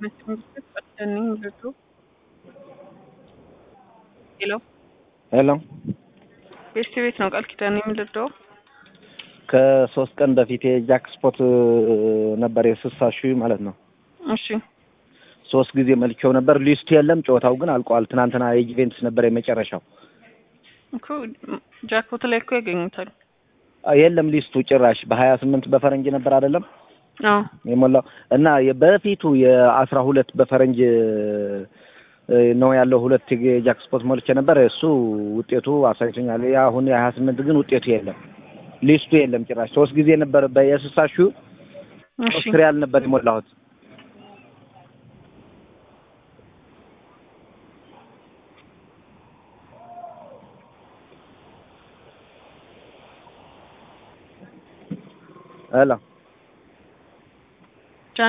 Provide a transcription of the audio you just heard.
ሄሎ ሄሎ ቤስት ቤት ነው ቃል ኪዳን የምልደው ከሶስት ቀን በፊት የጃክስፖት ነበር የስልሳ ሺህ ማለት ነው። እሺ ሶስት ጊዜ መልቼው ነበር። ሊስቱ የለም፣ ጨዋታው ግን አልቋል። ትናንትና የጁቬንትስ ነበር የመጨረሻው። እኮ ጃክፖት ላይ እኮ ያገኙታል። የለም ሊስቱ ጭራሽ በሀያ ስምንት በፈረንጅ ነበር አይደለም አዎ የሞላው እና በፊቱ የአስራ ሁለት በፈረንጅ ነው ያለው። ሁለት የጃክስፖት ሞልቼ ነበር። እሱ ውጤቱ አሳይቶኛል። አሁን የሀያ ስምንት ግን ውጤቱ የለም፣ ሊስቱ የለም ጭራሽ። ሶስት ጊዜ ነበር በየስልሳ ሺህ እሺ ሶስት ሪያል ነበር የሞላሁት። ሄሎ